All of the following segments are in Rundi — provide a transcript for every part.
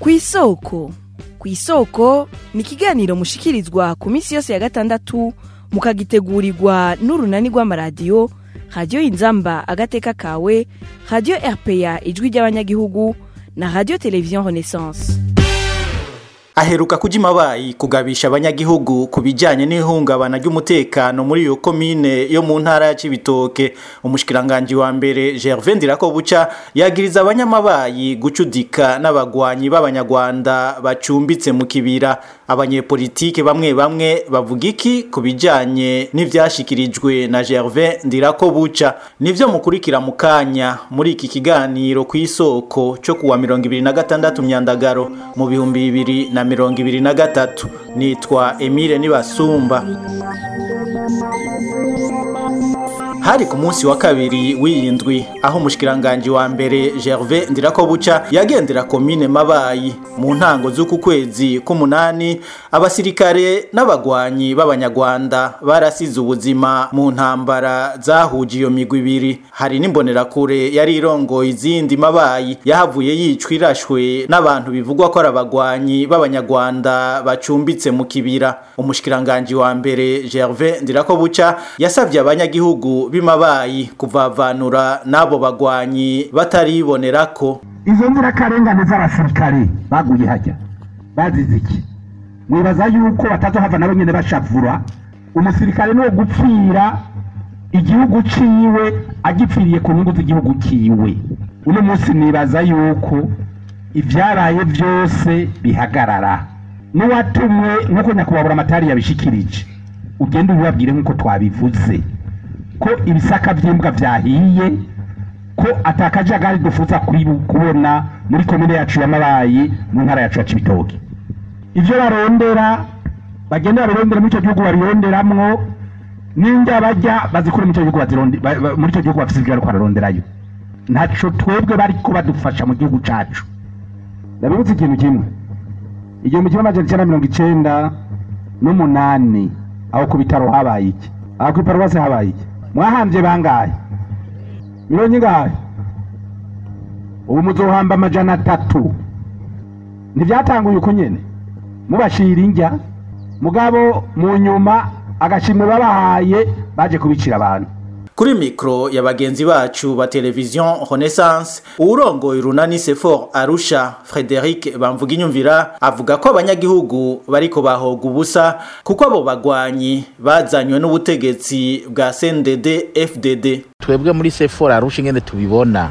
ku isoko ku isoko ni ikiganiro mushikirizwa ku minsi yose ya gatandatu mukagitegurirwa n'urunani rw'amaradiyo radiyo inzamba agateka kawe radiyo rpa ijwi ry'abanyagihugu na radiyo televiziyo renaissance aheruka kuja imabayi kugabisha abanyagihugu ku bijanye n'ihungabana ry'umutekano muri iyo komine yo mu ntara ya Cibitoke umushikiranganji wa mbere Gervais Ndirakobuca yagiriza abanyamabayi gucudika n'abagwanyi b'abanyarwanda bacumbitse mu kibira abanyepolitike bamwe bamwe bavuga iki ku bijanye n'ivyashikirijwe na Gervais Ndirakobuca nivyo mukurikira mu kanya muri iki kiganiro ku isoko cyo kuwa 2026 myandagaro mu bihumbi bibiri na mirongo ibiri na gatatu nitwa Emile Nibasumba hari ku munsi wa kabiri w'iyindwi aho umushikiranganje wa mbere Gervais Ndirakobuca yagendera komine Mabayi mu ntango z'uku kwezi k'umunani abasirikare n'abagwanyi b'abanyarwanda barasize ubuzima mu ntambara zahuje iyo migwi ibiri hari n'imbonerakure yari irongoye izindi Mabayi yahavuye yicwa irashwe n'abantu bivugwa ko ari abagwanyi b'abanyarwanda bacumbitse mu kibira umushikiranganje wa mbere Gervais Ndirakobuca yasavye abanyagihugu bimabayi kuvavanura n'abo bagwanyi bataribonerako izo nzirakarengane z'abasirikare baguye hajya bazize iki mwibaza yuko batazohava nabo nyene bashavura umusirikare ni gupfira igihugu ciwe agipfiriye ku nyungu z'igihugu ciwe uno munsi nibaza yuko ivyabaye vyose bihagarara n'uwatumwe nk'uko nyakubahwa amatari yabishikirije ugenda ubibabwire nk'uko twabivuze ko ibisaka by'imbwa byahiye ko atakajagari dufuza kubona muri komine yacu y'amabayi mu ntara yacu ya cibitoke ibyo barondera bagenda babirondera muri icyo gihugu babironderamwo n'indya bajya bazikura muri icyo gihugu muri icyo gihugu bafite ibyo bariko bararonderayo ntaco twebwe bariko badufasha mu gihugu cacu ndabibutse ikintu kimwe igihumbi kimwe amajana icenda mirongo icenda n'umunani aho ku bitaro habaye iki aho ku iparuwasi habaye iki mwahambye bangahe mirongo ingahe ubu muzohamba amajana atatu ntibyatanguye uko nyene mubashira indya mugabo mu nyuma agashimwe babahaye baje kubicira abantu kuri mikro ya bagenzi bacu ba televizion renaissance uwurongoye urunani sefor arusha frederic bamvuga inyumvira avuga ko abanyagihugu bariko bahoga ubusa kuko abo bagwanyi bazanywe n'ubutegetsi bwa cndd fdd twebwe muri sefor arusha ingene tubibona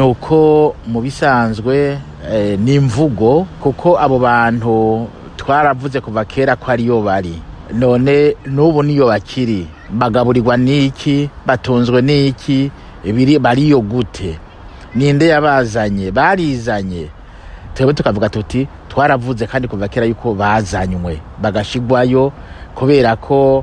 nuko mu bisanzwe eh, ni imvugo kuko abo bantu twaravuze kuva kera ko ariyo bari none n'ubu niyo bakiri bagaburirwa n'iki batunzwe n'iki biri bariyo gute ninde yabazanye barizanye twebwe tukavuga tuti twaravuze kandi kuva kera yuko bazanywe bagashigwayo kubera ko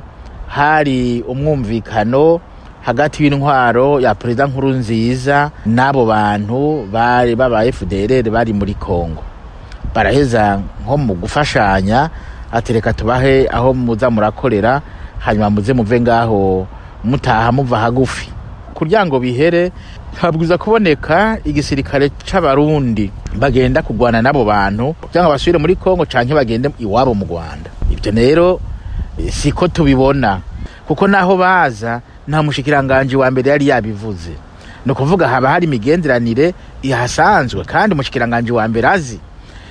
hari umwumvikano hagati y'intwaro ya perezida nkuru nziza n'abo bantu bari baba FDLR bari muri Kongo baraheza nko mu gufashanya atereka tubahe aho muza murakorera hanyuma muze muve ngaho mutaha muva hagufi kugira ngo bihere habwiza kuboneka igisirikare c'abarundi bagenda kugwana n'abo bantu kugira ngo basubire muri kongo canke bagende iwabo mu rwanda ibyo rero siko tubibona kuko naho baza nta mushikiranganji wa mbere yari yabivuze ni ukuvuga haba hari imigenderanire ihasanzwe kandi umushikiranganji wa mbere azi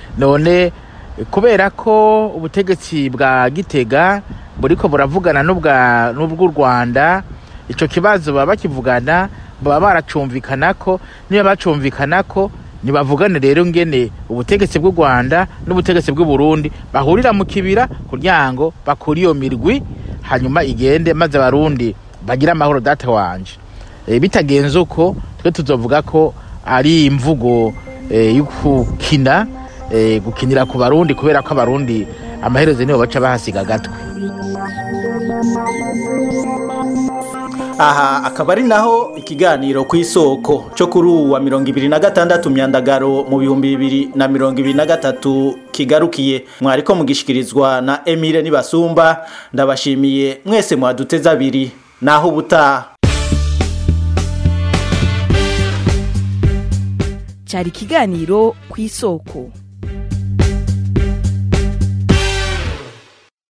none kubera ko ubutegetsi bwa gitega buriko buravugana n'ubw'u rwanda icyo kibazo baba bakivugana baba baracumvikanako niba bacumvikanako ntibavugane rero ngene ubutegetsi bw'u rwanda n'ubutegetsi bw'u burundi bahurira mu kibira kugira ngo bakure iyo mirwi hanyuma igende maze abarundi bagire amahoro data wanje bitagenze uko twe tuzovuga ko ari imvugo yo gukina gukinira ku barundi kubera ko abarundi amaherezo nibo baca bahasiga agatwe aha akaba ari naho ikiganiro ku isoko cyo kuri ubu wa mirongo ibiri na gatandatu myandagaro mu bihumbi bibiri na mirongo ibiri na gatatu kigarukiye mwariko mugishikirizwa na emile nibasumba ndabashimiye mwese mwaduteze abiri naho ubutaha cyari ikiganiro ku isoko